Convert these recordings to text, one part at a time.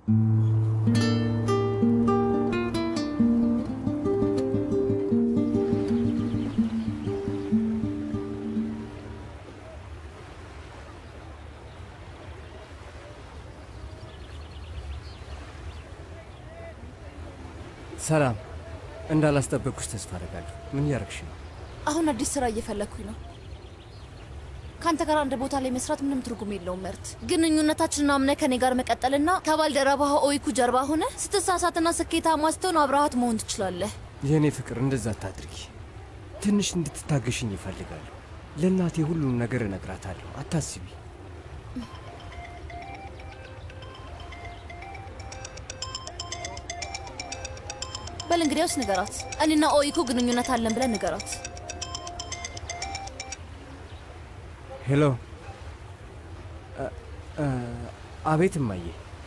ሰላም፣ እንዳላስጠበቅኩሽ ተስፋ አደርጋለሁ። ምን እያረግሽ ነው? አሁን አዲስ ስራ እየፈለግኩኝ ነው። ከአንተ ጋር አንድ ቦታ ላይ መስራት ምንም ትርጉም የለውም መርት። ግንኙነታችንን አምነህ ከኔ ጋር መቀጠልና ከባልደረባህ ኦይኩ ጀርባ ሆነ ስትሳሳትና ስኬታማ ስትሆን አብረሃት መሆን ትችላለህ። የእኔ ፍቅር እንደዛ አታድርጊ። ትንሽ እንድትታገሽኝ ይፈልጋለሁ። ለእናቴ ሁሉም ነገር እነግራታለሁ። አታስቢ። በል እንግዲያውስ ንገራት። እኔና ኦይኩ ግንኙነት አለን ብለን ንገራት። ሄሎ። እ- እ- አቤት እማዬ።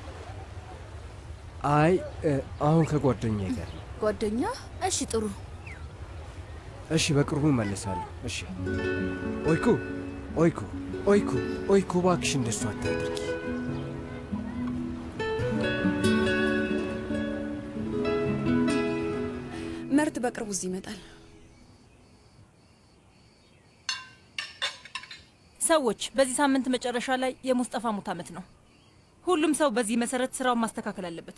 አይ እ፣ አሁን ከጓደኛዬ ጋር ነው። ጓደኛ? እሺ ጥሩ። እሺ፣ በቅርቡ እመለሳለሁ። እሺ። ኦይኩ ኦይኩ ኦይኩ ኦይኩ፣ እባክሽ እንደሱ አታድርጊ። መርት በቅርቡ እዚህ ይመጣል። ሰዎች በዚህ ሳምንት መጨረሻ ላይ የሙስጠፋ ሙት ዓመት ነው። ሁሉም ሰው በዚህ መሰረት ስራውን ማስተካከል አለበት።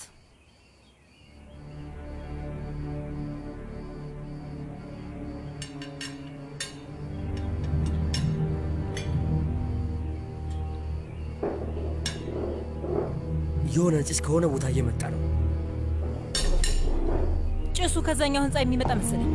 የሆነ ጭስ ከሆነ ቦታ እየመጣ ነው። ጭሱ ከዛኛው ህንፃ የሚመጣ መሰለኝ።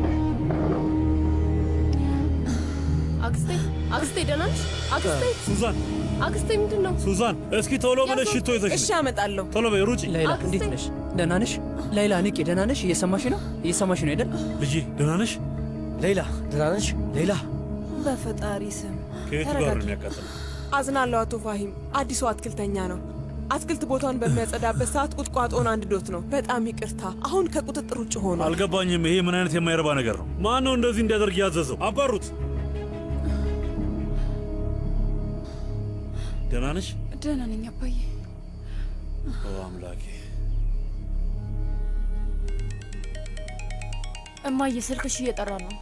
አክስቴ አክስቴ ደህና ነሽ? አክስቴ ሱዛን አክስቴ ምንድን ነው? ሱዛን፣ እስኪ ቶሎ ብለሽ ሽቶ ይዘሽ እሺ ነይ። አመጣለሁ። ቶሎ በይ ሩጪ። ላይላ አክስቴ። እንዴት ነሽ? ደህና ነሽ? ላይላ ንቄ፣ ደህና ነሽ? እየሰማሽ ነው? እየሰማሽ ነው አይደል? ልጄ ደህና ነሽ? ሌላ ደህና ነሽ? ሌላ በፈጣሪ ስም ከየቱ ጋር ነው ተረጋጊ። የሚያቃጥለው? አዝናለሁ አቶ ፋሂም። አዲሱ አትክልተኛ ነው። አትክልት ቦታውን በሚያጸዳበት ሰዓት ቁጥቋጦን አንድዶት ነው። በጣም ይቅርታ። አሁን ከቁጥጥር ውጭ ሆኗል። አልገባኝም። ይሄ ምን አይነት የማይረባ ነገር ነው? ማን ነው እንደዚህ እንዲያደርግ ያዘዘው? አባሩት። ደህና ነሽ? ደህና ነኝ አባዬ። ኦ አምላኬ። እማዬ ስልክሽ እየጠራ ነው።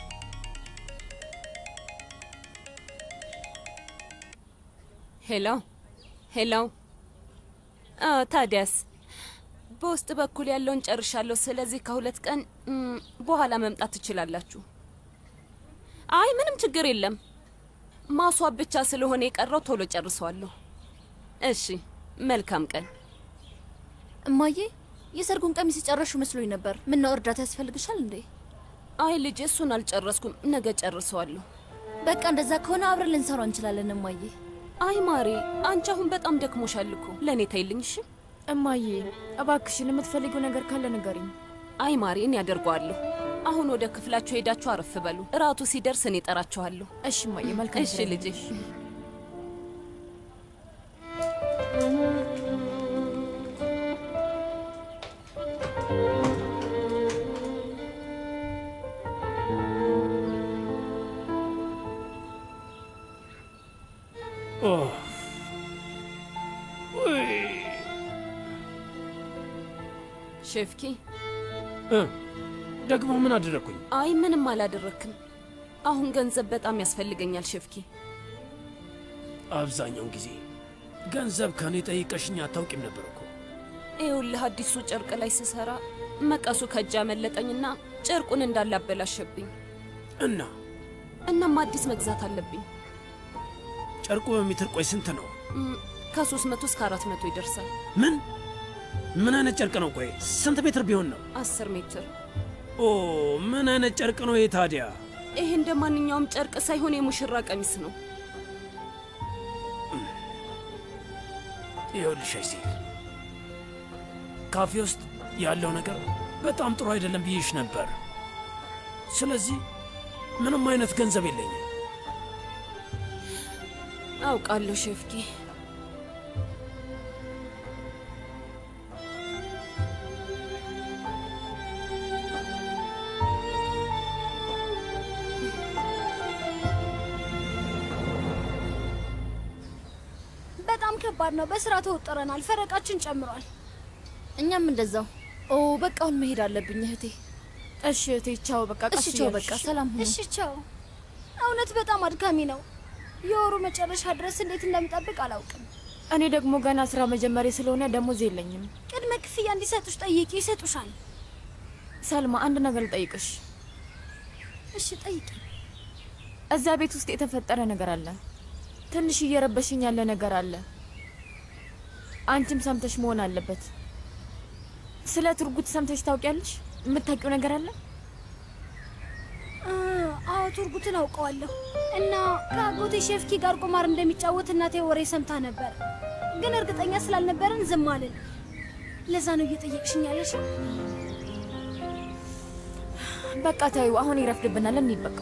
ሄሎ ሄሎ። አ ታዲያስ በውስጥ በኩል ያለውን ጨርሻለሁ። ስለዚህ ከሁለት ቀን እም፣ በኋላ መምጣት ትችላላችሁ። አይ ምንም ችግር የለም። ማስዋብ ብቻ ስለሆነ የቀረው ቶሎ ጨርሰዋለሁ። እሺ መልካም ቀን። እማዬ የሰርጉን ቀሚስ የጨረሹ መስሎኝ ነበር። ምነው እርዳታ ያስፈልግሻል እንዴ? አይ ልጅ እሱን አልጨረስኩም። ነገ ጨርሰዋለሁ። በቃ እንደዛ ከሆነ አብረን ልንሰራው እንችላለን እማዬ። አይ ማሬ፣ አንቺ አሁን በጣም ደክሞሻል እኮ። ለእኔ ተይልኝ እሺ። እማዬ እባክሽን የምትፈልጊው ነገር ካለ ንገሪኝ። አይ ማሬ፣ እኔ ያደርገዋለሁ። አሁን ወደ ክፍላችሁ ሄዳችሁ አረፍ በሉ። እራቱ ሲደርስ እኔ እጠራችኋለሁ። እሺ እማዬ፣ መልካም እሺ ስራ ልጄ። ሼፍኪ፣ እ ደግሞ ምን አደረግኩኝ? አይ ምንም አላደረክም። አሁን ገንዘብ በጣም ያስፈልገኛል ሼፍኪ። አብዛኛውን ጊዜ ገንዘብ ከኔ ጠይቀሽኝ አታውቂም ነበር እኮ። ይኸውልህ አዲሱ ጨርቅ ላይ ስሰራ መቀሱ ከእጅ አመለጠኝና ጨርቁን እንዳለ አበላሸብኝ። እና እናም አዲስ መግዛት አለብኝ። ጨርቁ በሜትር ቆይ ስንት ነው? እም፣ ከሶስት መቶ እስከ አራት መቶ ይደርሳል። ምን ምን አይነት ጨርቅ ነው? ቆይ ስንት ሜትር ቢሆን ነው? አስር ሜትር። ኦ ምን አይነት ጨርቅ ነው ይሄ ታዲያ? ይህ እንደ ማንኛውም ጨርቅ ሳይሆን የሙሽራ ቀሚስ ነው። ይኸውልሽ አይሲል ካፌ ውስጥ ያለው ነገር በጣም ጥሩ አይደለም ብዬሽ ነበር። ስለዚህ ምንም አይነት ገንዘብ የለኝም። አውቃለሁ ሼፍኪ። በጣም ከባድ ነው። በስራ ተወጥረናል። ፈረቃችን ጨምሯል። እኛም እንደዛው። ኦ በቃ አሁን መሄድ አለብኝ እህቴ። እሺ እህቴ፣ ቻው። በቃ ቀስ እሺ ቻው፣ እያልሽ በቃ ሰላም ሁኑ። እሺ ቻው። እውነት በጣም አድካሚ ነው። የወሩ መጨረሻ ድረስ እንዴት እንደምጠብቅ አላውቅም። እኔ ደግሞ ገና ስራ መጀመሪያ ስለሆነ ደሞዝ የለኝም። ቅድመ ክፍያ እንዲሰጡሽ ጠይቂ፣ ይሰጡሻል። ሰልማ፣ አንድ ነገር ልጠይቅሽ። እሺ ጠይቂ። እዛ ቤት ውስጥ የተፈጠረ ነገር አለ። ትንሽ እየረበሽኝ ያለ ነገር አለ። አንቺም ሰምተሽ መሆን አለበት። ስለ ትርጉት ሰምተሽ ታውቂያለሽ? የምታውቂው ነገር አለ? አ፣ አዎ ቱርጉትን አውቀዋለሁ እና ከአጎቴ ሼፍኪ ጋር ቁማር እንደሚጫወት እናቴ ወሬ ሰምታ ነበር፣ ግን እርግጠኛ ስላልነበረን ዝም አልን። ለዛ ነው እየጠየቅሽኝ ያለሽ። በቃ ታዩ፣ አሁን ይረፍድብናል። እንሂድ በቃ።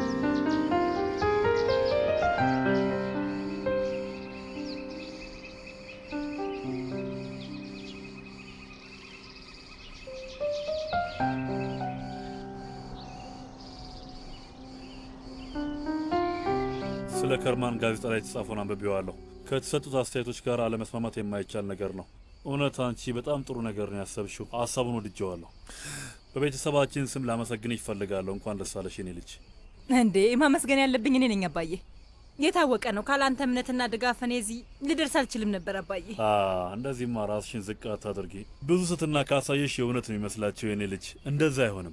ስለ ከርማን ጋዜጣ ላይ የተጻፈውን አንብቤዋለሁ። ከተሰጡት አስተያየቶች ጋር አለመስማማት የማይቻል ነገር ነው። እውነት አንቺ በጣም ጥሩ ነገር ነው ያሰብሽው። ሀሳቡን ወድጀዋለሁ። በቤተሰባችን ስም ላመሰግን ይፈልጋለሁ። እንኳን ደስ አለሽ የኔ ልጅ። እንዴ ማመስገን ያለብኝ እኔ ነኝ አባዬ። የታወቀ ነው። ካላንተ እምነትና ድጋፍ እኔ እዚህ ልደርስ አልችልም ነበር አባዬ። አ እንደዚህማ ራስሽን ዝቅ አታድርጊ። ብዙ ስትና ካሳየሽ የእውነት ነው የሚመስላቸው የኔ ልጅ። እንደዛ አይሆንም።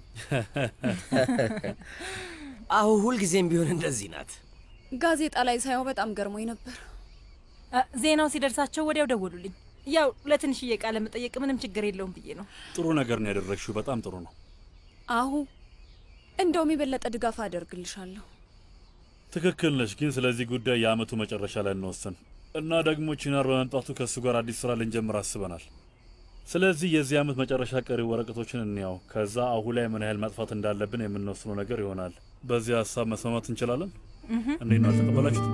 አሁ ሁልጊዜም ቢሆን እንደዚህ ናት። ጋዜጣ ላይ ሳየው በጣም ገርሞኝ ነበር። አ፣ ዜናው ሲደርሳቸው ወዲያው ደወሉልኝ። ያው ለትንሽዬ ቃለ መጠየቅ ምንም ችግር የለውም ብዬ ነው። ጥሩ ነገር ነው ያደረግሽው። በጣም ጥሩ ነው። አሁ እንደውም የበለጠ ድጋፍ አደርግልሻለሁ። ትክክል ነሽ። ግን ስለዚህ ጉዳይ የአመቱ መጨረሻ ላይ እንወስን እና ደግሞ ቺናር በመምጣቱ ከእሱ ጋር አዲስ ስራ ልንጀምር አስበናል። ስለዚህ የዚህ አመት መጨረሻ ቀሪ ወረቀቶችን እንያው። ከዛ አሁ ላይ ምን ያህል ማጥፋት እንዳለብን የምንወስነው ነገር ይሆናል። በዚህ ሀሳብ መስማማት እንችላለን። እንዴት ነው አልተቀበላችሁት?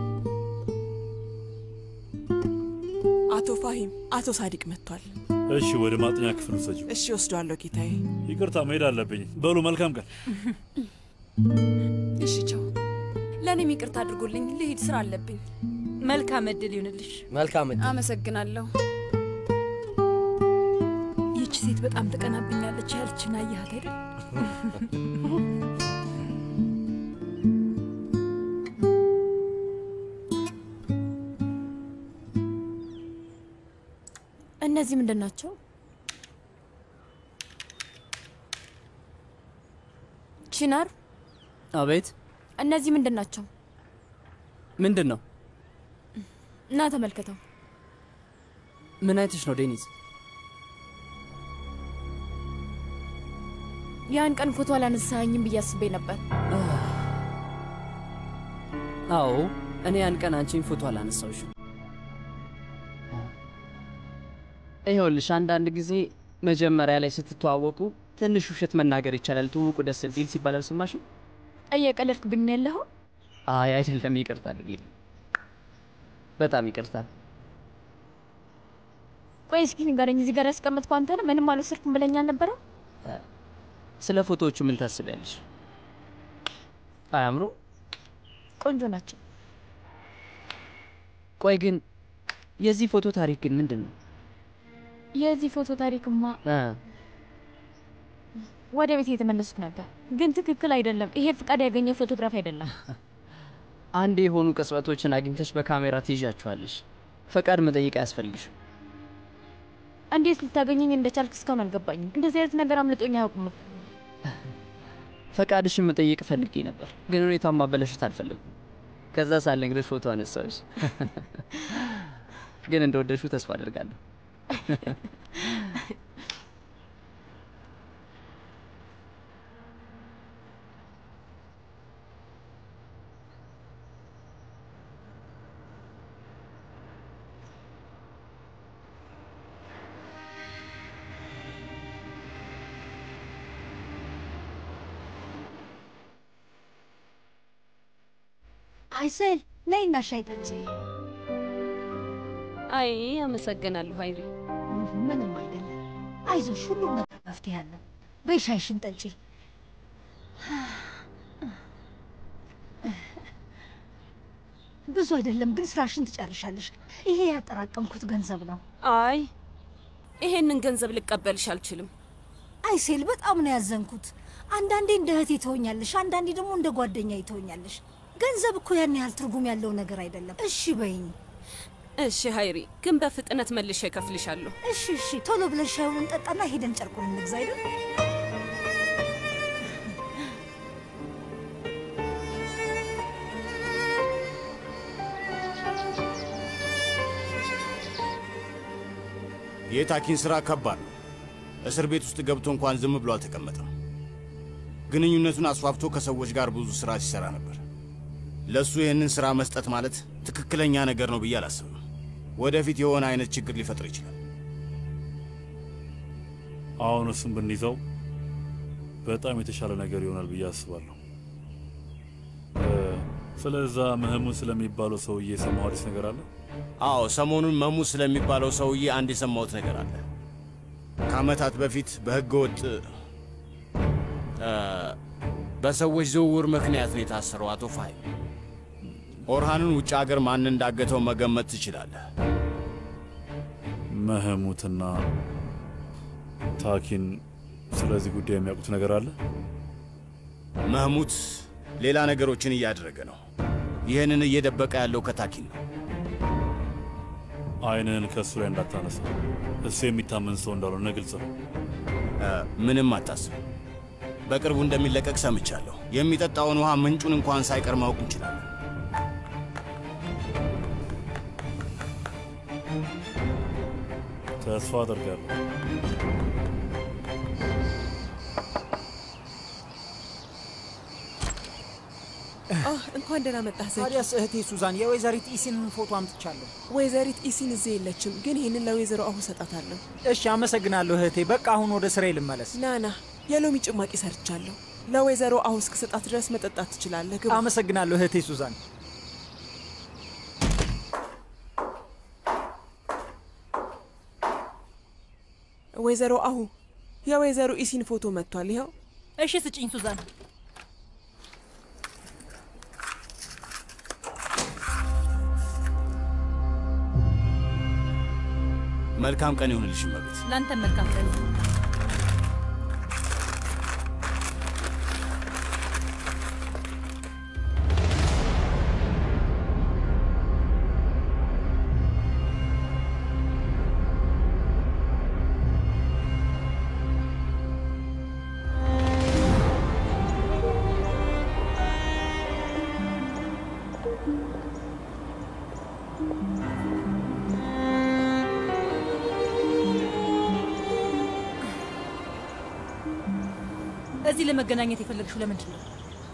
አቶ ፋሂም፣ አቶ ሳዲቅ መጥቷል። እሺ፣ ወደ ማጥኛ ክፍል ውሰጂው። እሺ ወስዷለሁ ጌታዬ። ይቅርታ መሄድ አለብኝ። በሉ መልካም ቀን። እሺ ቻው። ለእኔም ይቅርታ አድርጎልኝ ልሂድ፣ ስራ አለብኝ። መልካም እድል ይሁንልሽ። መልካም እድል። አመሰግናለሁ። ይህች ሴት በጣም ትቀናብኛለች። ያልችን አየሃት አይደል? እነዚህ ምንድን ናቸው? ቺናር፣ አቤት፣ እነዚህ ምንድን ናቸው? ምንድን ነው? እና ተመልከተው። ምን አይተሽ ነው ዴኒዝ? ያን ቀን ፎቶ አላነሳኸኝም ብዬ አስቤ ነበር። አዎ፣ እኔ ያን ቀን አንቺን ፎቶ አላነሳውሽም። ይኸውልሽ አንዳንድ ጊዜ መጀመሪያ ላይ ስትተዋወቁ ትንሽ ውሸት መናገር ይቻላል። ትውውቁ ደስ እንዲል ሲባል አልሰማሽም? እየቀለድክብኝ ነው ያለኸው? አይ አይደለም፣ ይቅርታ አድርጊልኝ። በጣም ይቅርታ። ቆይ እስኪ ንገረኝ፣ እዚህ ጋር ያስቀመጥኩ አንተ ነህ? ምንም አልወሰድኩም ብለኝ አልነበረ? ስለ ፎቶዎቹ ምን ታስቢያለሽ? አያምሩ? ቆንጆ ናቸው። ቆይ ግን የዚህ ፎቶ ታሪክ ግን ምንድን ነው? የዚህ ፎቶ ታሪክማ እ ወደ ቤት የተመለስኩ ነበር፣ ግን ትክክል አይደለም። ይሄ ፍቃድ ያገኘ ፎቶግራፍ አይደለም። አንድ የሆኑ ቅጽበቶችን አግኝተሽ በካሜራ ትይዣቸዋለሽ። ፈቃድ መጠየቅ አያስፈልግሽም። እንዴት ልታገኘኝ እንደቻልክ እስካሁን አልገባኝም። እንደዚህ አይነት ነገር አምልጦኝ አያውቅም። ፈቃድሽን መጠየቅ ፈልጌ ነበር፣ ግን ሁኔታውን ማበለሸት አልፈልግም። ከዛ ሳልነግርሽ ፎቶ አነሳሁሽ። ግን እንደወደድሽው ተስፋ አደርጋለሁ። አይሰል ነይና ሻይ ጠጪ። አይ አመሰግናለሁ አይሪ። ምንም አይደለም፣ አይዞሽ፣ ሁሉም ነገር መፍትሄ አለ። በይ ሻይሽን ጠጪ። ብዙ አይደለም ግን ስራሽን ትጨርሻለሽ። ይሄ ያጠራቀምኩት ገንዘብ ነው። አይ ይሄንን ገንዘብ ልቀበልሽ አልችልም። አይሴል በጣም ነው ያዘንኩት። አንዳንዴ እንደ እህቴ ትሆኛለሽ፣ አንዳንዴ ደግሞ እንደ ጓደኛ ትሆኛለሽ። ገንዘብ እኮ ያን ያህል ትርጉም ያለው ነገር አይደለም። እሺ በይኝ። እሺ ሀይሪ፣ ግን በፍጥነት መልሼ እከፍልሻለሁ። እሺ እሺ፣ ቶሎ ብለን ሻዩን እንጠጣና ሄደን ጨርቁን እንግዛ አይደል? የታኪን ስራ ከባድ ነው። እስር ቤት ውስጥ ገብቶ እንኳን ዝም ብሎ አልተቀመጠም። ግንኙነቱን አስፋፍቶ ከሰዎች ጋር ብዙ ስራ ሲሰራ ነበር። ለእሱ ይህንን ስራ መስጠት ማለት ትክክለኛ ነገር ነው ብዬ አላስብም። ወደፊት የሆነ አይነት ችግር ሊፈጥር ይችላል። አሁን እሱን ብንይዘው በጣም የተሻለ ነገር ይሆናል ብዬ አስባለሁ። ስለዛ ምህሙን ስለሚባለው ሰውዬ የሰማው አዲስ ነገር አለ? አዎ፣ ሰሞኑን መሙ ስለሚባለው ሰውዬ አንድ የሰማሁት ነገር አለ። ከዓመታት በፊት በሕገ ወጥ በሰዎች ዝውውር ምክንያት ነው የታሰረው አቶ ፋሂም። ኦርሃንን ውጭ ሀገር ማን እንዳገተው መገመት ትችላለህ። መህሙትና ታኪን ስለዚህ ጉዳይ የሚያውቁት ነገር አለ? መህሙት ሌላ ነገሮችን እያደረገ ነው። ይህንን እየደበቀ ያለው ከታኪን ነው። አይንህን ከእሱ ላይ እንዳታነሳ። እሱ የሚታመን ሰው እንዳልሆነ ግልጽ ነው። ምንም አታስብ። በቅርቡ እንደሚለቀቅ ሰምቻለሁ። የሚጠጣውን ውሃ ምንጩን እንኳን ሳይቀር ማወቅ እንችላለን። ተስፋ አደርጋለሁ። እንኳን ደህና መጣህ ዘኪ። ታዲያስ እህቴ ሱዛን የወይዘሪት ኢሲንን ፎቶ አምጥቻለሁ። ወይዘሪት ኢሲን እዚህ የለችም፣ ግን ይህንን ለወይዘሮ አሁ ሰጣታለሁ። እሺ አመሰግናለሁ እህቴ። በቃ አሁን ወደ ስራዬ ልመለስ። ናና የሎሚ ጭማቂ ሰርቻለሁ። ለወይዘሮ አሁ እስክሰጣት ድረስ መጠጣት ትችላለህ። ግባ። አመሰግናለሁ እህቴ ሱዛን። ወይዘሮ አሁ የወይዘሮ ኢሲን ፎቶ መጥቷል። ይኸው። እሺ ስጭኝ ሱዛን። መልካም ቀን ይሁንልሽ እመቤት። ለአንተ መልካም ቀን። እዚህ ለመገናኘት የፈለግሽው ለምንድን ነው?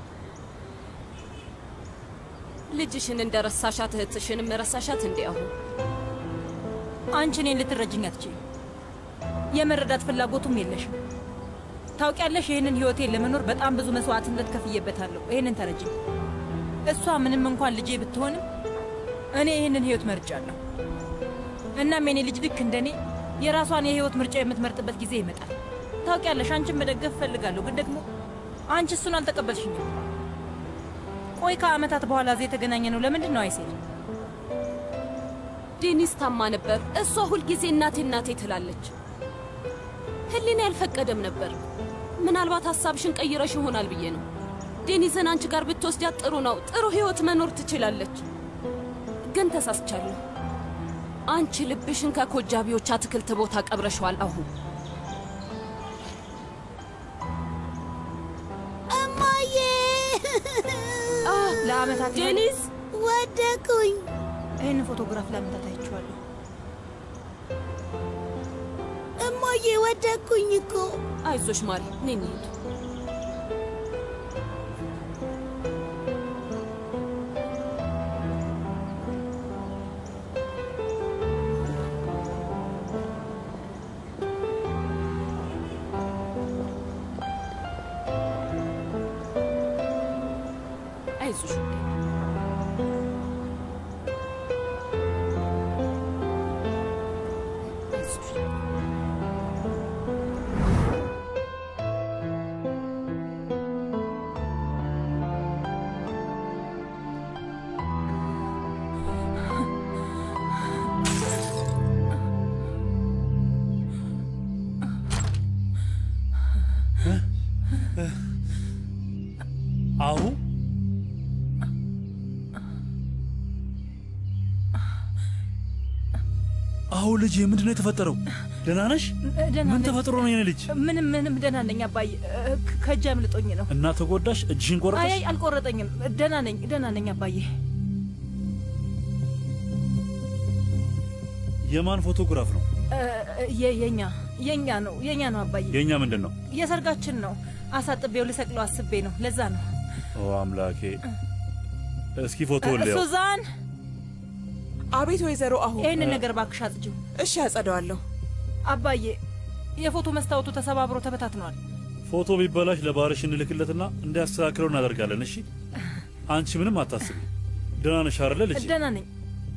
ልጅሽን እንደ ረሳሻት እህትሽንም ረሳሻት እንዴ? አሁን አንቺ እኔን ልትረጅኝ አትችይም። የመረዳት ፍላጎቱም የለሽም። ታውቂያለሽ፣ ይህንን ህይወቴን ለመኖር በጣም ብዙ መስዋዕትነት ከፍዬበታለሁ። ይህንን ተረጅኝ። እሷ ምንም እንኳን ልጄ ብትሆንም እኔ ይህንን ህይወት መርጫለሁ። እናም የኔ ልጅ ልክ እንደኔ የራሷን የህይወት ምርጫ የምትመርጥበት ጊዜ ይመጣል። ታውቂያለሽ፣ አንቺን መደገፍ እፈልጋለሁ፣ ግን ደግሞ አንቺ እሱን አልተቀበልሽኝም። ቆይ ከአመታት በኋላ እዚህ የተገናኘ ነው ለምንድን ነው አይሴል? ዴኒስ ታማ ነበር። እሷ ሁልጊዜ እናቴ እናቴ ትላለች። ህሊና ያልፈቀደም ነበር። ምናልባት ሀሳብሽን ቀይረሽ ይሆናል ብዬ ነው። ዴኒስን አንቺ ጋር ብትወስዳት ጥሩ ነው። ጥሩ ህይወት መኖር ትችላለች። ግን ተሳስቻለሁ። አንቺ ልብሽን ከኮጃቢዎች አትክልት ቦታ ቀብረሸዋል። አሁን እማዬ ለአመታት ዴኒስ ወደኩኝ። ይህን ፎቶግራፍ ለአመታት አይቼዋለሁ። እማዬ ወደኩኝ እኮ። አይዞሽ ማሪ፣ ነይ እንሂድ። አይዞሽ ውዴ። አይዞሽ። አሁ አሁ ልጅ ምንድን ነው የተፈጠረው? ደህና ነሽ? ደህና ምን ነኝ። ተፈጥሮ ነው የኔ ልጅ? ምንም ምንም ደህና ነኝ አባዬ። እ፣ ከ- ከእጅ አምልጦኝ ነው። እና ተጎዳሽ? እጅሽን አይ ቆረጠሽ? አይ አልቆረጠኝም። ደህና ነኝ ደህና ነኝ አባዬ። የማን ፎቶግራፍ ነው? እ፣ የ- የኛ የኛ ነው የኛ ነው አባዬ። የእኛ ምንድን ነው? የሰርጋችን ነው። አሳጥቤው ልሰቅለው አስቤ ነው። ለዛ ነው። ኦ አምላኬ! እስኪ ፎቶውን ልየው። ሱዛን አቤት ወይዘሮ አሁን ይህንን ነገር ባክሽ አጽጂው። እሺ አጸደዋለሁ። አባዬ የፎቶ መስታወቱ ተሰባብሮ ተበታትኗል። ፎቶ ቢበላሽ ለባርሽ እንልክለትና እንዲያስተካክለው እናደርጋለን። እሺ፣ አንቺ ምንም አታስቢ። ደህና ነሽ አይደለ ልጅ? ደህና ነኝ።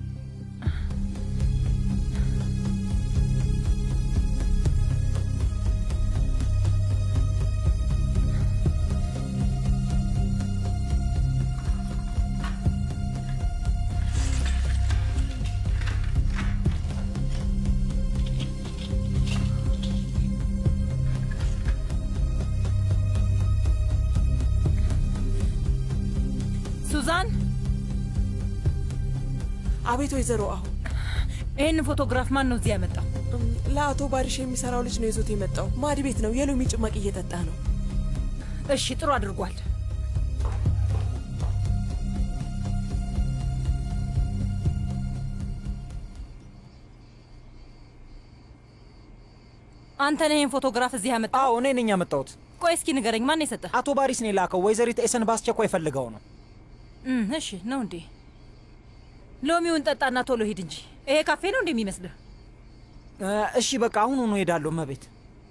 ሱዛን አቤት ወይዘሮ አሁን ይህንን ፎቶግራፍ ማን ነው እዚህ ያመጣው? ለአቶ ባሪሽ የሚሰራው ልጅ ነው ይዞት የመጣው። ማድ ቤት ነው። የሎሚ ጭማቂ እየጠጣ ነው። እሺ ጥሩ አድርጓል። አንተ ነህ ይህን ፎቶግራፍ እዚህ ያመጣው? አዎ እኔ ነኝ ያመጣሁት። ቆይ እስኪ ንገረኝ፣ ማን የሰጠህ? አቶ ባሪስ ነው የላከው። ወይዘሪት ኤሰን በአስቸኳይ ፈልገው ነው። እም፣ እሺ ነው እንዴ? ሎሚውን ጠጣና ቶሎ ሂድ እንጂ ይሄ ካፌ ነው እንዴ የሚመስልህ? እ፣ እሺ በቃ አሁኑ ነው ሄዳለሁ። መቤት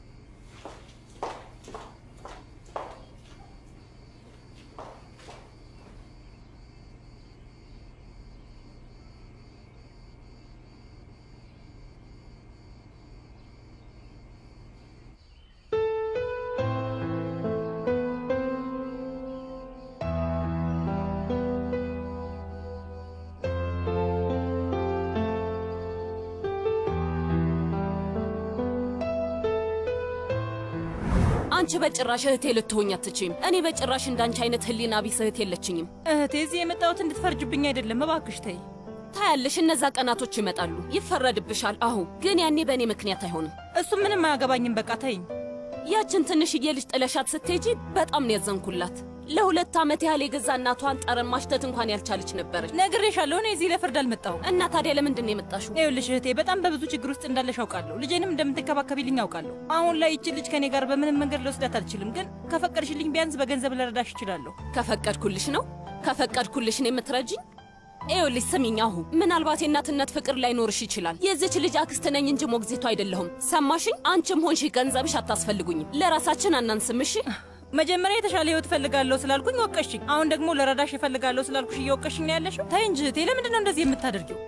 አንቺ በጭራሽ እህቴ ልትሆኝ አትችይም። እኔ በጭራሽ እንዳንቺ አይነት ህሊና ቢስ እህት የለችኝም። እህቴ እዚህ የመጣሁት እንድትፈርጅብኝ አይደለም፣ እባክሽ ተይ። ታያለሽ፣ እነዛ ቀናቶች ይመጣሉ፣ ይፈረድብሻል። አሁ ግን ያኔ በእኔ ምክንያት አይሆንም። እሱ ምንም አያገባኝም። በቃ ተይኝ። ያችን ትንሽዬ ልጅ ጥለሻት ስትሄጂ በጣም ነው ያዘንኩላት። ለሁለት ዓመት ያህል የገዛ እናቷን ጠረን ማሽተት እንኳን ያልቻለች ነበረች። ነግሬሻለሁ፣ እኔ እዚህ ለፍርድ አልመጣሁም። እና ታዲያ ለምንድን ነው የመጣሽው? ይኸውልሽ እህቴ በጣም በብዙ ችግር ውስጥ እንዳለሽ አውቃለሁ። ልጄንም እንደምትንከባከቢልኝ አውቃለሁ። አሁን ላይ ይቺ ልጅ ከኔ ጋር በምንም መንገድ ልወስዳት አልችልም፣ ግን ከፈቀድሽልኝ ቢያንስ በገንዘብ ልረዳሽ እችላለሁ። ከፈቀድኩልሽ ነው ከፈቀድኩልሽ ነው የምትረጂኝ? ይኸውልሽ ስሚኝ፣ አሁ ምናልባት የእናትነት ፍቅር ላይኖርሽ ይችላል። የዚች ልጅ አክስት ነኝ እንጂ ሞግዚቷ አይደለሁም። ሰማሽኝ? አንቺም ሆንሽ ገንዘብሽ አታስፈልጉኝም። ለራሳችን አናንስም። እሺ መጀመሪያ የተሻለ ህይወት እፈልጋለሁ ስላልኩኝ ወቀሽኝ። አሁን ደግሞ ለረዳሽ እፈልጋለሁ ስላልኩሽ እየወቀሽኝ ነው ያለሽው። ተይ እንጂ እህቴ፣ ለምንድን ነው እንደዚህ የምታደርጊው?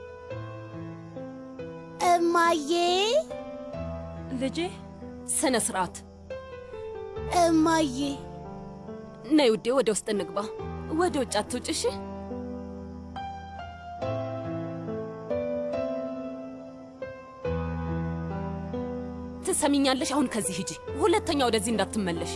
እማዬ ልጄ ስነ ስርዓት። እማዬ ነይ ውዴ፣ ወደ ውስጥ እንግባ። ወደ ውጭ አትውጭ እሺ? ትሰሚኛለሽ? አሁን ከዚህ ሂጂ። ሁለተኛ ወደዚህ እንዳትመለሽ።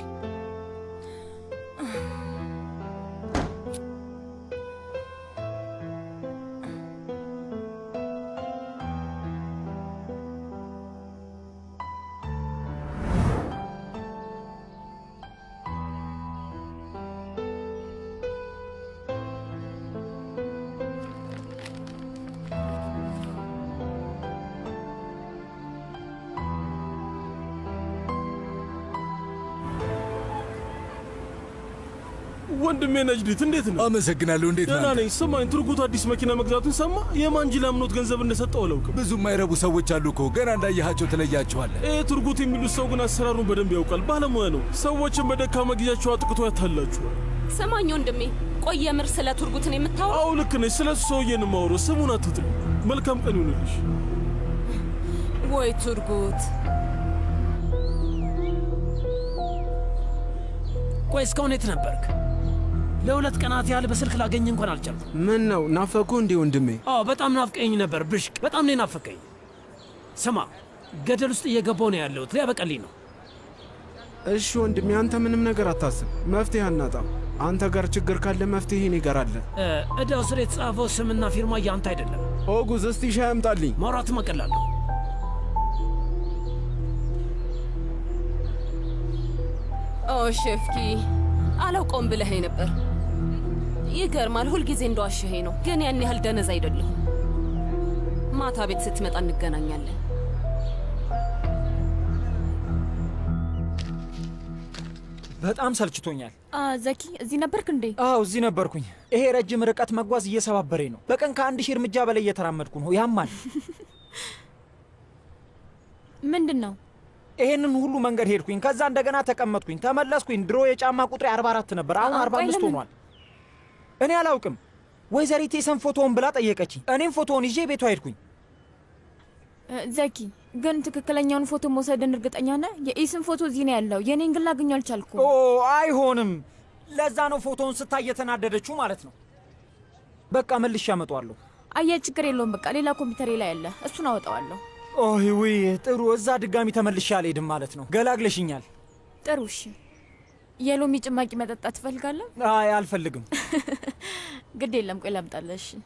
ወንድሜ ነጅዲት እንዴት ነው? አመሰግናለሁ። እንዴት ደህና ነህ? ነኝ። ስማኝ፣ ትርጉት አዲስ መኪና መግዛቱን ሰማ። የማን ጅል አምኖት ገንዘብ እንደሰጠው አላውቅም። ብዙ የማይረቡ ሰዎች አሉ እኮ ገና እንዳየሃቸው ትለያቸዋለህ። ይህ ትርጉት የሚሉት ሰው ግን አሰራሩን በደንብ ያውቃል። ባለሙያ ነው። ሰዎችን በደካማ ጊዜያቸው አጥቅቶ ያታላችኋል። ስማኝ ወንድሜ፣ ቆይ የምር ስለ ቱርጉትን የምታወራው? አዎ ልክ ነች። ስለ እሱ ሰውዬን የማወራው። ስሙን አትጥሪ። መልካም ቀን ይሁንልሽ። ወይ ቱርጉት ቆይ እስካሁን የት ነበርክ? ለሁለት ቀናት ያህል በስልክ ላገኝ እንኳን አልቻልኩም። ምን ነው ናፈኩ እንዴ ወንድሜ? አዎ በጣም ናፍቀኝ ነበር ብሽቅ፣ በጣም ነው ናፈቀኝ። ስማ ገደል ውስጥ እየገባው ነው ያለሁት፣ ሊያበቀልኝ ነው። እሺ ወንድሜ፣ አንተ ምንም ነገር አታስብ፣ መፍትሄ አናጣም። አንተ ጋር ችግር ካለ መፍትሄ እኔ ጋር አለ። እ፣ እዳው ስር የተጻፈው ስምና ፊርማ ያንተ አይደለም። ኦጉዝ፣ እስቲ ሻይ አምጣልኝ። ማውራት መቀላለሁ። ኦ ሼፍኪ፣ አላውቀውም ብለኸኝ ነበር። ይገርማል። ሁልጊዜ እንደዋሸኸኝ ነው፣ ግን ያን ያህል ደነዝ አይደለሁም። ማታ ቤት ስትመጣ እንገናኛለን። በጣም ሰልችቶኛል። ዘኪ እዚህ ነበርክ እንዴ? አዎ እዚህ ነበርኩኝ። ይሄ ረጅም ርቀት መጓዝ እየሰባበረኝ ነው። በቀን ከአንድ ሺህ እርምጃ በላይ እየተራመድኩ ነው። ያማል። ምንድን ነው? ይሄንን ሁሉ መንገድ ሄድኩኝ፣ ከዛ እንደገና ተቀመጥኩኝ፣ ተመለስኩኝ። ድሮ የጫማ ቁጥሬ 44 ነበር፣ አሁን አ- 45 ቆይ ለምን? ሆኗል። እኔ አላውቅም። ወይዘሪት የሰን ፎቶውን ብላ ጠየቀችኝ። እኔም ፎቶውን ይዤ ቤቷ ሄድኩኝ። እ፣ ዘኪ ግን ትክክለኛውን ፎቶ መውሰድን እርግጠኛ ነህ? የኢስን ፎቶ እዚህ ነው ያለው። የኔን ግን ላገኘው አልቻልኩም። ኦ አይሆንም። ለዛ ነው ፎቶውን ስታይ የተናደደችው ማለት ነው። በቃ መልሼ አመጣዋለሁ። አየህ፣ ችግር የለውም። በቃ ሌላ ኮምፒውተሬ ላይ አለ፣ እሱን አወጣዋለሁ። ኦይ ውይ ጥሩ። እዛ ድጋሚ ተመልሼ አልሄድም ማለት ነው። ገላግለሽኛል። ጥሩ እሺ። የሎሚ ጭማቂ መጠጣት ትፈልጋለህ? አይ አልፈልግም። ግድ የለም፣ ቆይ ላምጣልህ። እሺ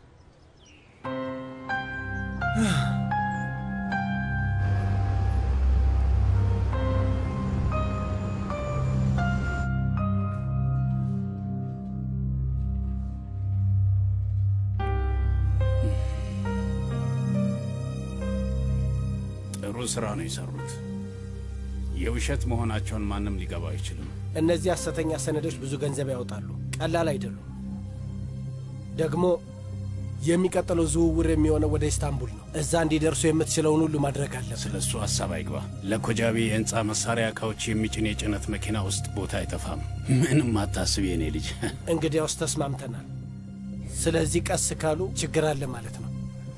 ጥሩ ስራ ነው የሰሩት። የውሸት መሆናቸውን ማንም ሊገባ አይችልም። እነዚህ ሐሰተኛ ሰነዶች ብዙ ገንዘብ ያወጣሉ። ቀላል አይደሉም። ደግሞ የሚቀጥለው ዝውውር የሚሆነው ወደ ኢስታንቡል ነው። እዛ እንዲደርሱ የምትችለውን ሁሉ ማድረግ አለ። ስለ እሱ ሀሳብ አይግባ። ለኮጃቢ የህንፃ መሳሪያ እቃዎች የሚጭን የጭነት መኪና ውስጥ ቦታ አይጠፋም። ምንም አታስብ የኔ ልጅ። እንግዲያውስ ተስማምተናል። ስለዚህ ቀስ ካሉ ችግር አለ ማለት ነው።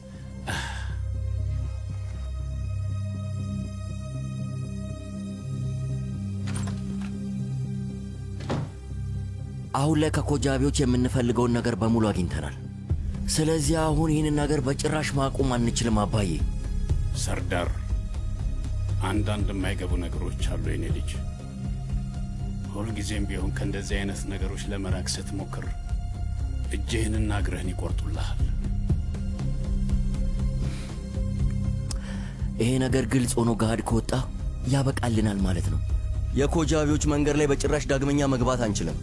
አሁን ላይ ከኮጃቢዎች የምንፈልገውን ነገር በሙሉ አግኝተናል። ስለዚህ አሁን ይህንን ነገር በጭራሽ ማቆም አንችልም አባዬ። ሰርዳር፣ አንዳንድ የማይገቡ ነገሮች አሉ የኔ ልጅ። ሁልጊዜም ቢሆን ከእንደዚህ አይነት ነገሮች ለመራቅ ስትሞክር እጅህንና እግርህን ይቆርጡልሃል። ይሄ ነገር ግልጽ ሆኖ ገሃድ ከወጣ ያበቃልናል ማለት ነው። የኮጃቢዎች መንገድ ላይ በጭራሽ ዳግመኛ መግባት አንችልም።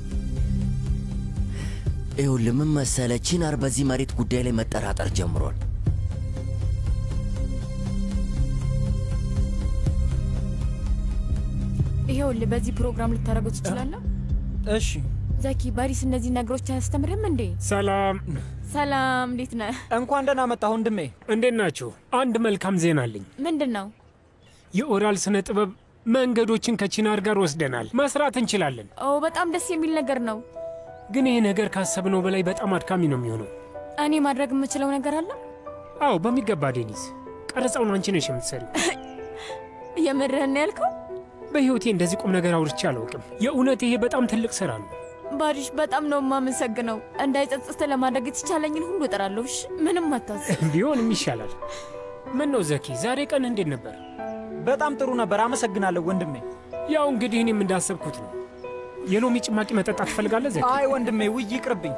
ይኸውልህ ምን መሰለህ፣ ቺናር በዚህ መሬት ጉዳይ ላይ መጠራጠር ጀምሯል። ይኸውልህ፣ በዚህ ፕሮግራም ልታደርገው ትችላለህ። እሺ ዘኪ፣ ባሪስ እነዚህ ነገሮች አያስተምርም እንዴ? ሰላም ሰላም፣ እንዴት ነህ? እንኳን ደህና መጣህ ወንድሜ። እንዴት ናችሁ? አንድ መልካም ዜና አለኝ። ምንድን ነው? የኦራል ስነ ጥበብ መንገዶችን ከቺናር ጋር ወስደናል። መስራት እንችላለን። ኦ በጣም ደስ የሚል ነገር ነው። ግን ይህ ነገር ካሰብነው በላይ በጣም አድካሚ ነው የሚሆነው። እኔ ማድረግ የምችለው ነገር አለ? አዎ በሚገባ ዴኒስ። ቀረጻውን አንቺ ነሽ የምትሰሪው። የምርህን ነው ያልከው? በሕይወቴ እንደዚህ ቁም ነገር አውርቼ አላውቅም። የእውነት ይሄ በጣም ትልቅ ስራ ነው። ባሪሽ በጣም ነው የማመሰግነው። እንዳይጸጽት ለማድረግ የተቻለኝን ሁሉ እጥራለሁ። እሺ ምንም አታስብ። ቢሆንም ይሻላል። ምን ነው ዘኪ፣ ዛሬ ቀን እንዴት ነበር? በጣም ጥሩ ነበር። አመሰግናለሁ ወንድሜ። ያው እንግዲህ እኔም እንዳሰብኩት ነው። የሎሚ ጭማቂ መጠጣት ትፈልጋለህ ዘኪ? አይ ወንድሜ፣ ውይ ይቅርብኝ።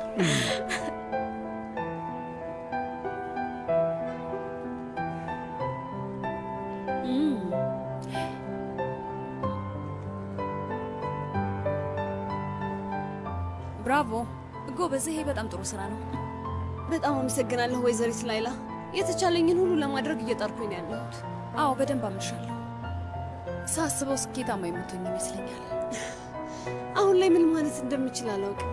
ብራቮ ጎበዝ፣ ይሄ በጣም ጥሩ ስራ ነው። በጣም አመሰግናለሁ ወይዘሪት ላይላ። የተቻለኝን ሁሉ ለማድረግ እየጣርኩኝ ነው ያለሁት። አዎ በደንብ አምንሻለሁ። ሳስበው ስኬታማ የምትሆኝ ይመስለኛል። አሁን ላይ ምን ማለት እንደምችል አላውቅም።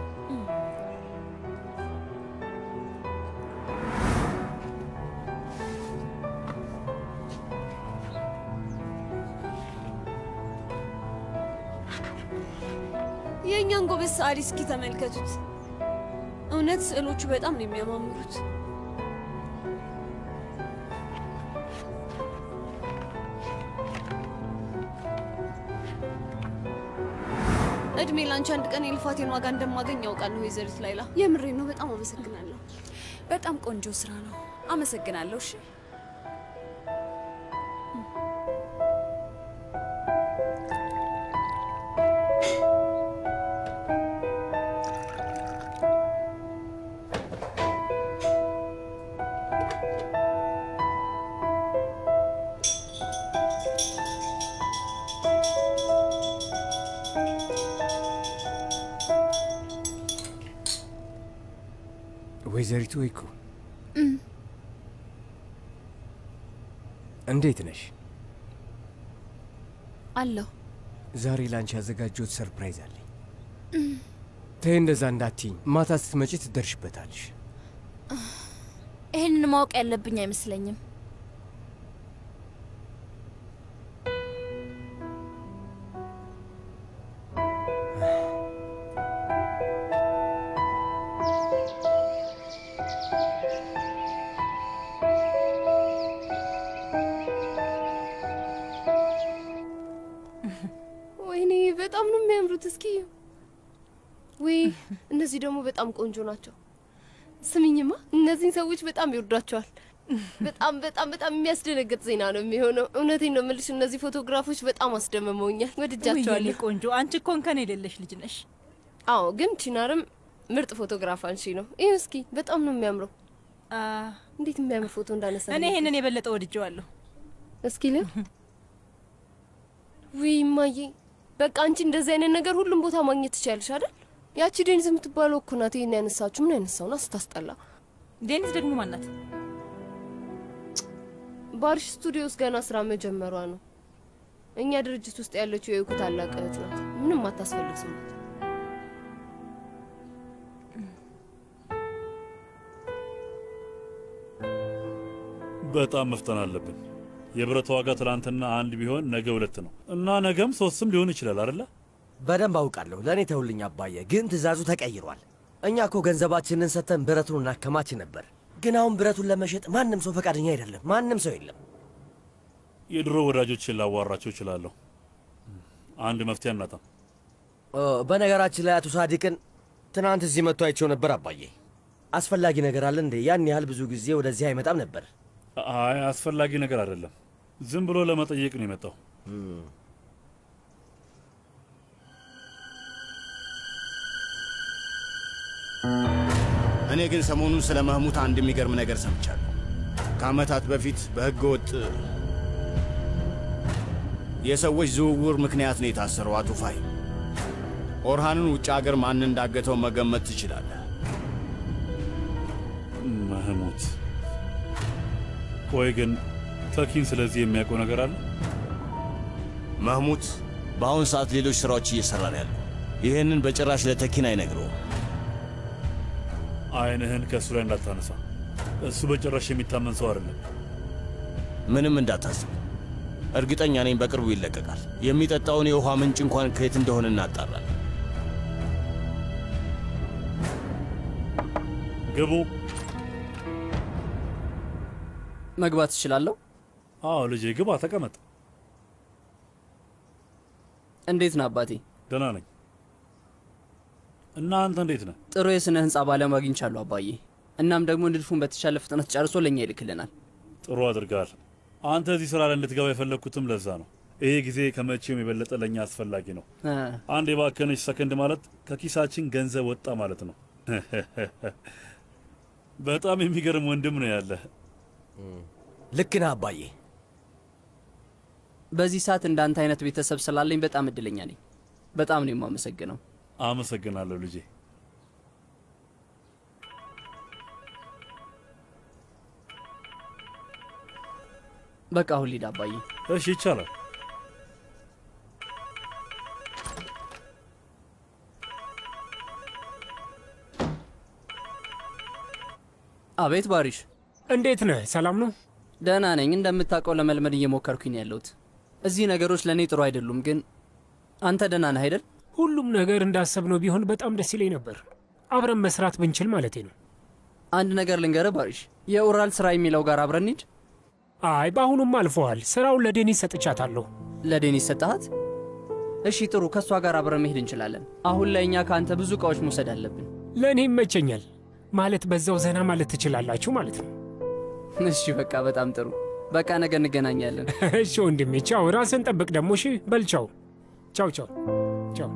የእኛን ጎበዝ ሰዓሊ እስኪ ተመልከቱት። እውነት ስዕሎቹ በጣም ነው የሚያማምሩት። እድሜ ላንቺ አንድ ቀን የልፋቴን ዋጋ እንደማገኝ ያውቃለሁ ወይዘሪት ላይላ። የምሬ ነው። በጣም አመሰግናለሁ። በጣም ቆንጆ ስራ ነው። አመሰግናለሁ። እሺ ወይዘሪቱ ወይኩ እም፣ እንዴት ነሽ? አለሁ። ዛሬ ላንቺ ያዘጋጀሁት ሰርፕራይዝ አለኝ። እም፣ ተይ እንደዛ እንዳትይኝ። ማታ ስትመጪ ትደርሽበታለሽ። ይህንን ማወቅ ያለብኝ አይመስለኝም። ወይኔ በጣም ነው የሚያምሩት። እስኪ ውይ፣ እነዚህ ደግሞ በጣም ቆንጆ ናቸው። ስሚኝማ፣ እነዚህን ሰዎች በጣም ይወዷቸዋል። በጣም በጣም በጣም የሚያስደነግጥ ዜና ነው የሚሆነው። እውነቴን ነው የምልሽ፣ እነዚህ ፎቶግራፎች በጣም አስደምመውኛል። ውይ ወድጃቸዋለሁ። የኔ ቆንጆ፣ አንቺ እኮ እንከን የሌለሽ ልጅ ነሽ። አዎ፣ ግን ቺናርም ምርጥ ፎቶግራፍ አንሺ ነው። ይህ እስኪ በጣም ነው የሚያምረው። እንዴት የሚያምር ፎቶ እንዳነሳ እኔ ይሄንን የበለጠ ወድጀዋለሁ። እስኪ ል ውይ እማዬ፣ በቃ አንቺ እንደዚህ አይነት ነገር ሁሉም ቦታ ማግኘት ትችያለሽ አይደል? ያቺ ዴኒስ የምትባለው እኮ ናት ይሄን ያነሳችሁ። ምን አይነት ሰው ናት? ስታስጠላ። ዴኒስ ደግሞ ማናት? ባርሽ ስቱዲዮ ውስጥ ገና ስራ መጀመሯ ነው። እኛ ድርጅት ውስጥ ያለችው የእኩ ታላቅ እህት ናት። ምንም አታስፈልግ ሰው ናት። በጣም መፍጠን አለብን። የብረት ዋጋ ትናንትና አንድ ቢሆን ነገ ሁለት ነው እና ነገም ሶስትም ሊሆን ይችላል አይደለ? በደንብ አውቃለሁ። ለእኔ ተውልኝ አባዬ፣ ግን ትእዛዙ ተቀይሯል። እኛ እኮ ገንዘባችንን ሰጥተን ብረቱን እናከማች ነበር። ግን አሁን ብረቱን ለመሸጥ ማንም ሰው ፈቃደኛ አይደለም። ማንም ሰው የለም። የድሮ ወዳጆችን ላዋራቸው እችላለሁ። አንድ መፍትሄ አናጣም። ኦ፣ በነገራችን ላይ አቶ ሳዲቅን ትናንት እዚህ መጥቶ አይቼው ነበር አባዬ። አስፈላጊ ነገር አለ እንዴ? ያን ያህል ብዙ ጊዜ ወደዚህ አይመጣም ነበር። አይ አስፈላጊ ነገር አይደለም። ዝም ብሎ ለመጠየቅ ነው የመጣው። እኔ ግን ሰሞኑን ስለ መህሙት አንድ የሚገርም ነገር ሰምቻለሁ። ከዓመታት በፊት በሕገ ወጥ የሰዎች ዝውውር ምክንያት ነው የታሰረው አቶ ፋሂም። ኦርሃንን ውጭ አገር ማን እንዳገተው መገመት ትችላለህ። መህሙት። ቆይ ግን ተኪን ስለዚህ የሚያውቀው ነገር አለ? መህሙት በአሁን ሰዓት ሌሎች ሥራዎች እየሠራ ነው ያለው። ይህንን በጭራሽ ለተኪን አይነግረውም። አይንህን ከእሱ ላይ እንዳታነሳ። እሱ በጭራሽ የሚታመን ሰው አይደለም። ምንም እንዳታስብ፣ እርግጠኛ ነኝ በቅርቡ ይለቀቃል። የሚጠጣውን የውሃ ምንጭ እንኳን ከየት እንደሆነ እናጣራለን። ግቡ። መግባት እችላለሁ? አዎ ልጄ ግባ፣ ተቀመጥ። እንዴት ነህ አባቴ? ደህና ነኝ። እና አንተ እንዴት ነህ? ጥሩ የስነ ህንፃ ባለሙያ አግኝቻለሁ አባዬ። እናም ደግሞ ንድፉን በተሻለ ፍጥነት ጨርሶ ለእኛ ይልክልናል። ጥሩ አድርገሃል። አንተ እዚህ ስራ ላይ እንድትገባ የፈለግኩትም ለዛ ነው። ይሄ ጊዜ ከመቼውም የበለጠ ለእኛ አስፈላጊ ነው። እ፣ አንድ የባከነች ሰከንድ ማለት ከኪሳችን ገንዘብ ወጣ ማለት ነው። በጣም የሚገርም ወንድም ነው ያለ። ልክ ነህ አባዬ። በዚህ ሰዓት እንዳንተ አይነት ቤተሰብ ስላለኝ በጣም እድለኛ ነኝ። በጣም ነው የማመሰግነው። አመሰግናለሁ ልጄ። በቃ አሁን ሊድ አባዬ። እሺ ይቻላል። አቤት ባሪሽ፣ እንዴት ነህ? ሰላም ነው? ደህና ነኝ። እንደምታውቀው ለመልመድ እየሞከርኩኝ ነው ያለሁት። እዚህ ነገሮች ለእኔ ጥሩ አይደሉም፣ ግን አንተ ደህና ነህ አይደል? ሁሉም ነገር እንዳሰብነው ቢሆን በጣም ደስ ይለኝ ነበር። አብረን መስራት ብንችል ማለቴ ነው። አንድ ነገር ልንገርህ ባሪሽ፣ የኡራል ስራ የሚለው ጋር አብረን እንሂድ። አይ በአሁኑም አልፈዋል። ስራውን ለዴኒስ ሰጥቻታለሁ። ለዴኒስ ሰጠሃት? እሺ ጥሩ፣ ከእሷ ጋር አብረን መሄድ እንችላለን። አሁን ላይ እኛ ከአንተ ብዙ እቃዎች መውሰድ አለብን። ለእኔ ይመቸኛል። ማለት በዛው ዘና ማለት ትችላላችሁ ማለት ነው። እሺ በቃ በጣም ጥሩ። በቃ ነገ እንገናኛለን። እሺ ወንድሜ፣ ቻው። ራስን ጠብቅ ደግሞ። እሺ በል ቻው። ቻው ቻው ቻው።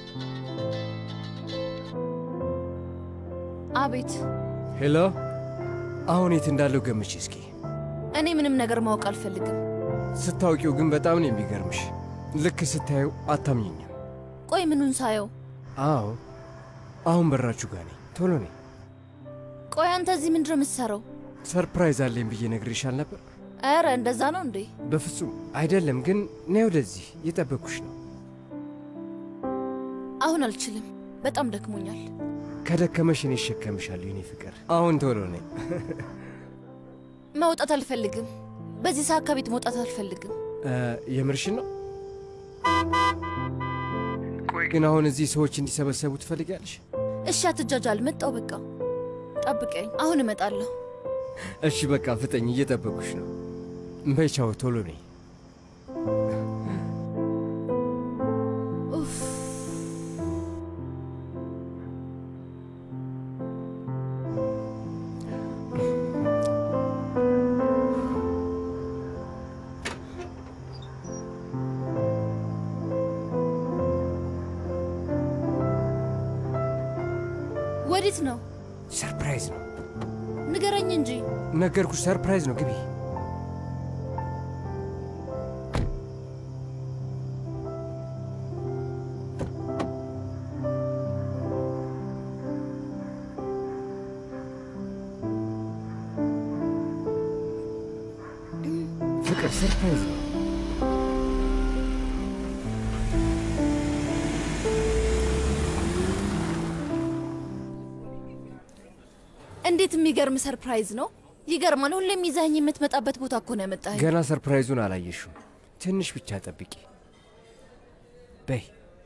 አቤት ሄሎ፣ አሁን የት እንዳለው ገምች እስኪ። እኔ ምንም ነገር ማወቅ አልፈልግም። ስታውቂው ግን በጣም ነው የሚገርምሽ። ልክ ስታየው አታምኝኝም። ቆይ ምኑን ሳየው? አዎ አሁን በራችሁ ጋር ነኝ። ቶሎ ነኝ። ቆይ አንተ እዚህ ምንድን ነው የምትሰራው? ሰርፕራይዝ አለኝ ብዬ ነግሬሻል ነበር። ኧረ እንደዛ ነው እንዴ? በፍጹም አይደለም። ግን ነይ ወደዚህ፣ እየጠበኩሽ ነው። አሁን አልችልም፣ በጣም ደክሞኛል። ከደከመሽ እኔ እሸከምሻለሁ የኔ ፍቅር። አሁን ቶሎ ነኝ። መውጣት አልፈልግም። በዚህ ሰዓት ከቤት መውጣት አልፈልግም። እ፣ የምርሽን ነው? ቆይ ግን አሁን እዚህ ሰዎች እንዲሰበሰቡ ትፈልጊያለሽ? እሺ አትጃጃል፣ መጣው በቃ ጠብቀኝ፣ አሁን እመጣለሁ። እሺ በቃ ፍጠኝ፣ እየጠበኩሽ ነው። በይ ቻው፣ ቶሎ ነኝ። ኡፍ ወዴት ነው? ሰርፕራይዝ ነው። ንገረኝ እንጂ። ነገርኩሽ፣ ሰርፕራይዝ ነው። ግቢ። ፍቅር ሰርፕራይዝ ነው። እንዴት የሚገርም ሰርፕራይዝ ነው! ይገርማል። ሁሌም ይዘኸኝ የምትመጣበት ቦታ እኮ ነው ያመጣኸኝ። ገና ሰርፕራይዙን አላየሽም። ትንሽ ብቻ ጠብቂ። በይ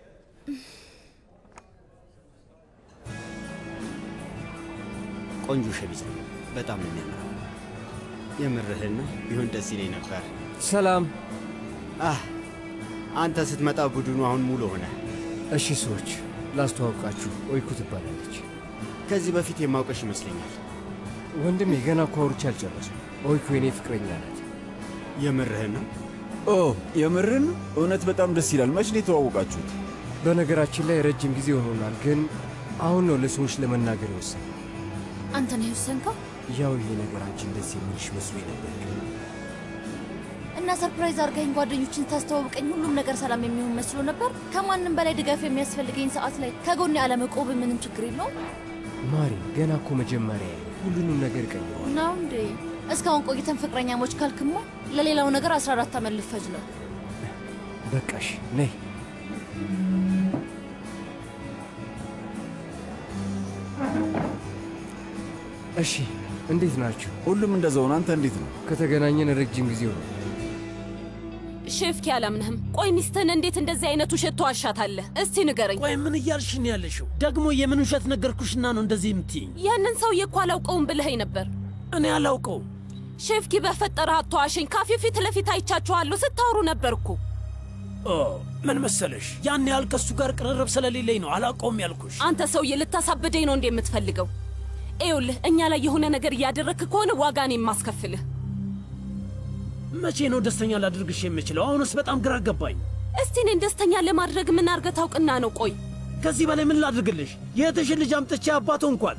ቆንጆ ሸሚዝ ነው። በጣም ነው የሚያምረው። የምርህን ነው? ቢሆን ደስ ይለኝ ነበር። ሰላም። አህ አንተ ስትመጣ ቡድኑ አሁን ሙሉ ሆነ። እሺ ሰዎች ላስተዋውቃችሁ፣ ኦይኩ ትባላለች። ከዚህ በፊት የማውቀሽ ይመስለኛል። ወንድሜ ገና እኮ አውርቼ አልጨረስኩም። ኦይኩ የኔ ፍቅረኛ ናት። የምርህን ነው? ኦ የምርን? እውነት በጣም ደስ ይላል። መች ነው የተዋወቃችሁት? በነገራችን ላይ ረጅም ጊዜ ሆኖናል፣ ግን አሁን ነው ለሰዎች ለመናገር የወሰነ። አንተ ነህ የወሰንከው? ያው ይሄ ነገር አንቺ እንደዚህ የሚልሽ መስሎኝ ነበር። እና ሰርፕራይዝ አድርገኝ ጓደኞችን ታስተዋውቀኝ ሁሉም ነገር ሰላም የሚሆን መስሎ ነበር። ከማንም በላይ ድጋፍ የሚያስፈልገኝ ሰዓት ላይ ከጎኔ አለመቆብ ምንም ችግር የለውም ማሪ፣ ገና እኮ መጀመሪያ ሁሉንም ነገር ቀይሯል። ነው እንዴ? እስካሁን ቆይተን ፍቅረኛሞች ካልክሞ ለሌላው ነገር 14 ዓመት ልፈጅ ነው። በቃሽ፣ ነይ። እሺ፣ እንዴት ናችሁ? ሁሉም እንደዛው ነው። አንተ እንዴት ነው? ከተገናኘን ረጅም ጊዜ ሆነ። ሼፍኪ አላምንህም። ቆይ ሚስትህን እንዴት እንደዚህ አይነት ውሸት ተዋሻታለህ? እስቲ ንገረኝ። ቆይ ምን እያልሽ ነው ያለሽው? ደግሞ የምን ውሸት ነገርኩሽና ነው እንደዚህ የምትይኝ? ያንን ሰውዬ እኮ አላውቀውም ብለኸኝ ነበር። እኔ አላውቀውም። ሼፍኪ በፈጠረህ አትዋሸኝ። ካፌ ፊት ለፊት አይቻችኋለሁ፣ ስታወሩ ነበር እኮ። ኦ ምን መሰለሽ፣ ያን ያህል ከሱ ጋር ቅርርብ ስለሌለኝ ነው አላውቀውም ያልኩሽ። አንተ ሰውዬ ልታሳብደኝ ነው እንዴ የምትፈልገው? ይኸውልህ እኛ ላይ የሆነ ነገር እያደረግክ ከሆነ ዋጋ ነው የማስከፍልህ። መቼ ነው ደስተኛ ላድርግሽ የምችለው? አሁንስ በጣም ግራ ገባኝ። እስቲ እኔን ደስተኛ ለማድረግ ምን አድርገህ ታውቅና ነው? ቆይ ከዚህ በላይ ምን ላድርግልሽ? የእህትሽን ልጅ አምጥቼ አባቶ እንኳት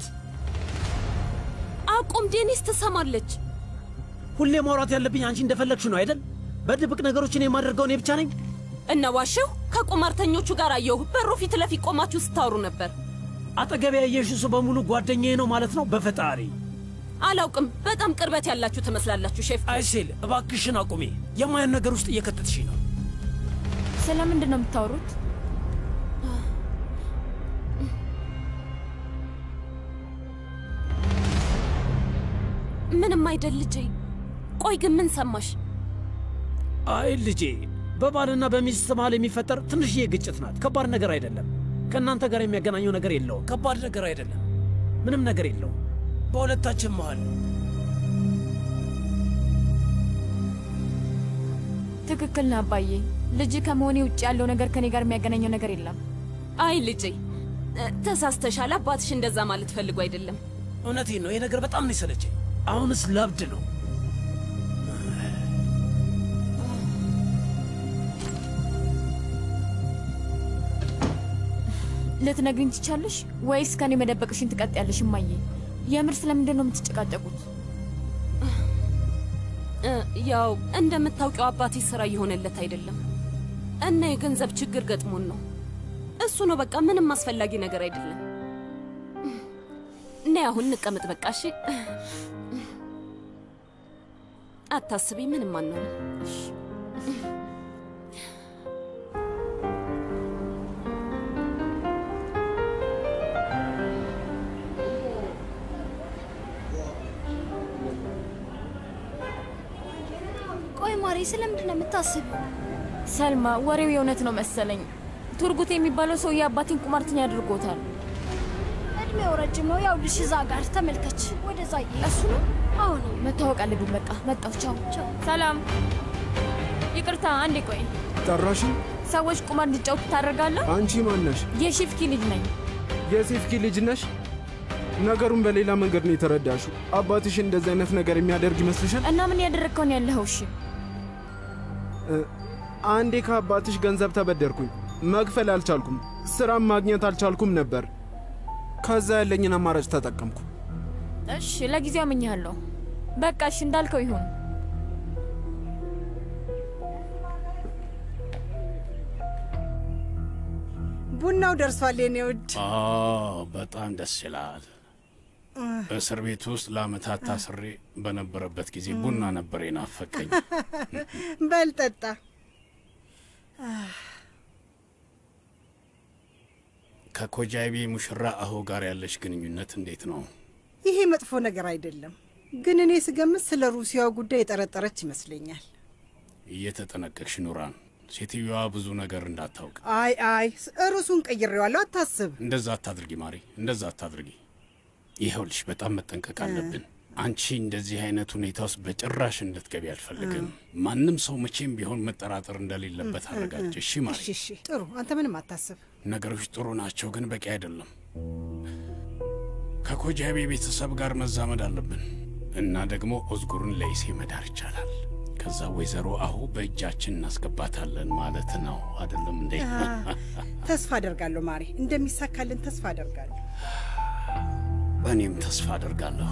አቁም። ዴኒስ ትሰማለች። ሁሌ ማውራት ያለብኝ አንቺ እንደፈለግሽ ነው አይደል? በድብቅ ነገሮችን የማደርገው እኔ ብቻ ነኝ። እነ ዋሽው ከቁማርተኞቹ ጋር አየሁ። በሩ ፊት ለፊት ቆማችሁ ስታወሩ ነበር። አጠገቢያ ያየሽው ሰው በሙሉ ጓደኛዬ ነው ማለት ነው? በፈጣሪ አላውቅም። በጣም ቅርበት ያላችሁ ትመስላላችሁ ሼፍ። አይሴል እባክሽን አቁሜ። የማያን ነገር ውስጥ እየከተትሽ ነው። ስለምንድን ነው የምታወሩት? ምንም አይደል ልጄ። ቆይ ግን ምን ሰማሽ? አይ ልጄ፣ በባልና በሚስት መሃል የሚፈጠር ትንሽዬ ግጭት ናት። ከባድ ነገር አይደለም። ከእናንተ ጋር የሚያገናኘው ነገር የለውም። ከባድ ነገር አይደለም። ምንም ነገር የለውም በሁለታችን መሃል። ትክክል ነህ አባዬ። ልጅ ከመሆኔ ውጭ ያለው ነገር ከኔ ጋር የሚያገናኘው ነገር የለም። አይ ልጄ ተሳስተሻል። አባትሽ እንደዛ ማለት ፈልጎ አይደለም። እውነቴን ነው። ይሄ ነገር በጣም ነው የሰለቸኝ። አሁንስ ለብድ ነው። ልትነግሪኝ ትቻለሽ ወይስ ከኔ መደበቅሽን ትቀጥያለሽ? እማዬ የምር ስለምንድን ነው የምትጨቃጨቁት? እ፣ ያው እንደምታውቂው አባቴ ስራ እየሆነለት አይደለም እና የገንዘብ ችግር ገጥሞን ነው። እሱ ነው በቃ፣ ምንም አስፈላጊ ነገር አይደለም። ነይ አሁን እንቀመጥ በቃ። እሺ፣ አታስቢ፣ ምንም አንሆንም። ቆይ ማሬ፣ ስለምንድን ነው የምታስቢው? ሰልማ፣ ወሬው የእውነት ነው መሰለኝ። ቱርጉት የሚባለው ሰውዬ አባቴን ቁማርተኛ አድርጎታል። እድሜው ረጅም ነው። ያው ልሽ እዛ ጋር ተመልከች። ወደዛ እሱ ነው። አሁን መታወቅ አለብን። በቃ መጣሁ። ቻው ቻው። ሰላም፣ ይቅርታ፣ አንዴ ቆይ። ጠራሽኝ? ሰዎች ቁማር እንዲጫወቱ ታደርጋለህ? አንቺ ማነሽ? የሺፍኪ ልጅ ነኝ። የሴፍኪ ልጅ ነሽ? ነገሩን በሌላ መንገድ ነው የተረዳሽው። አባትሽ እንደዚህ አይነት ነገር የሚያደርግ ይመስልሻል? እና ምን ያደረግከውን ያለኸው? እሺ እ፣ አንዴ ከአባትሽ ገንዘብ ተበደርኩኝ። መክፈል አልቻልኩም። ስራም ማግኘት አልቻልኩም ነበር። ከዛ ያለኝን አማራጭ ተጠቀምኩ። እሺ፣ ለጊዜው አምኜሃለሁ። በቃ እሺ፣ እንዳልከው ይሁን። ቡናው ደርሷል የኔ ውድ። አዎ በጣም ደስ ይላል። እስር ቤት ውስጥ ለአመታት ታስሬ በነበረበት ጊዜ ቡና ነበር የናፈቀኝ። በል ጠጣ። ከኮጃይቤ ሙሽራ አሁ ጋር ያለሽ ግንኙነት እንዴት ነው? ይሄ መጥፎ ነገር አይደለም፣ ግን እኔ ስገምት ስለ ሩሲያው ጉዳይ የጠረጠረች ይመስለኛል። እየተጠነቀቅሽ ኑራን፣ ሴትዮዋ ብዙ ነገር እንዳታውቅ። አይ አይ፣ ርዕሱን ቀይሬዋለሁ፣ አታስብ። እንደዛ አታድርጊ ማሪ፣ እንደዛ አታድርጊ። ይኸውልሽ በጣም መጠንቀቅ አለብን። አንቺ እንደዚህ አይነት ሁኔታ ውስጥ በጭራሽ እንድትገቢ አልፈልግም። ማንም ሰው መቼም ቢሆን መጠራጠር እንደሌለበት አረጋጭ። እሺ ማሪ? እሺ እሺ፣ ጥሩ። አንተ ምንም አታስብ። ነገሮች ጥሩ ናቸው፣ ግን በቂ አይደለም። ከኮጃቤ ቤተሰብ ጋር መዛመድ አለብን እና ደግሞ ኦዝጉርን ለይሴ መዳር ይቻላል። ከዛ ወይዘሮ አሁ በእጃችን እናስገባታለን ማለት ነው አይደለም እንዴ? አ፣ ተስፋ አደርጋለሁ ማሬ፣ እንደሚሳካልን ተስፋ አደርጋለሁ። እኔም ተስፋ አደርጋለሁ።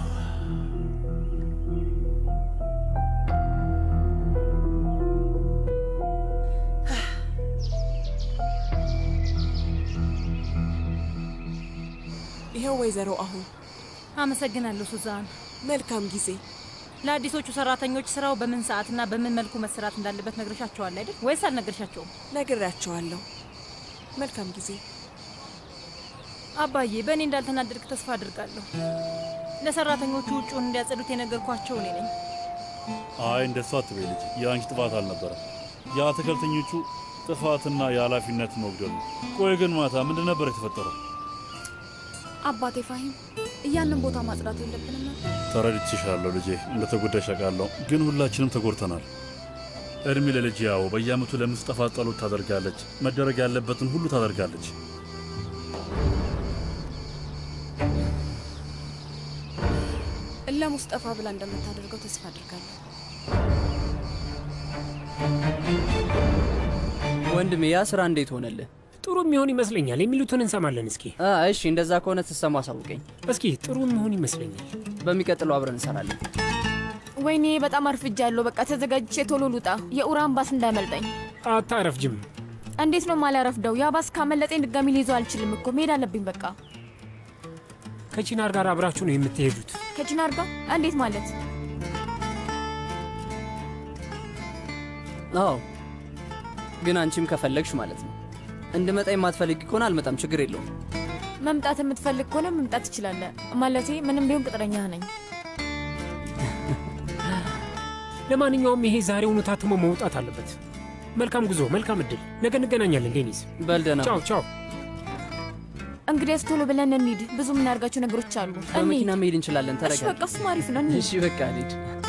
ይኸው ወይዘሮ አሁን አመሰግናለሁ ሱዛን። መልካም ጊዜ። ለአዲሶቹ ሰራተኞች ስራው በምን ሰዓትና በምን መልኩ መሰራት እንዳለበት ነግረሻቸዋል አይደል? ወይስ አልነግረሻቸውም? ነግሬያቸዋለሁ። መልካም ጊዜ። አባዬ፣ በእኔ እንዳልተናደድክ ተስፋ አድርጋለሁ። ለሰራተኞቹ ውጭውን እንዲያጸዱት የነገርኳቸው እኔ ነኝ። አይ እንደሱ አትበይ ልጅ፣ የአንቺ ጥፋት አልነበረም። የአትክልተኞቹ ጥፋትና የኃላፊነት መጉደል ነው። ቆይ ግን ማታ ምንድን ነበር የተፈጠረው? አባቴ ፋሂም እያንን ቦታ ማጽዳት የለብንም ነበር? ተረድቼሻለሁ ልጄ፣ እንደተጎዳሽ አውቃለሁ። ግን ሁላችንም ተጎድተናል። እድሜ ለልጅ ያው በየአመቱ ለምስጠፋ ጸሎት ታደርጋለች። መደረግ ያለበትን ሁሉ ታደርጋለች። ለሙስጠፋ ብላ እንደምታደርገው ተስፋ አድርጋለሁ። ወንድሜ ያ ስራ እንዴት ሆነልህ? ጥሩ የሚሆን ይመስለኛል። የሚሉትን እንሰማለን። እስኪ አ፣ እሺ፣ እንደዛ ከሆነ ትሰማ አሳውቀኝ። እስኪ ጥሩ የሚሆን ይመስለኛል። በሚቀጥለው አብረን እንሰራለን። ወይኔ በጣም አርፍጃለሁ። በቃ ተዘጋጅቼ ቶሎ ልውጣ፣ የኡራን ባስ እንዳያመልጠኝ። አታረፍጅም። እንዴት ነው ማላረፍደው? ያ ባስ ካመለጠኝ ድጋሚ ሊይዘው አልችልም እኮ መሄድ አለብኝ። በቃ ከቺናር ጋር አብራችሁ ነው የምትሄዱት? ከቺናር ጋር እንዴት ማለት? አዎ፣ ግን አንቺም ከፈለግሽ ማለት ነው። እንድመጣ የማትፈልጊ ከሆነ አልመጣም፣ ችግር የለውም። መምጣት የምትፈልግ ከሆነ መምጣት ትችላለህ። ማለቴ ምንም ቢሆን ቅጥረኛ ነኝ። ለማንኛውም ይሄ ዛሬውኑ ታትሞ መውጣት አለበት። መልካም ጉዞ፣ መልካም እድል። ነገ እንገናኛለን ዴኒስ። በል ደህና ቻው ቻው። እንግዲያስ ቶሎ ብለን እንሂድ። ብዙ የምናደርጋቸው ነገሮች አሉ። በመኪና መሄድ እንችላለን። እሺ ተረጋጋ። በቃ እሱም አሪፍ ነው። እንሂድ። እሺ በቃ ልሂድ።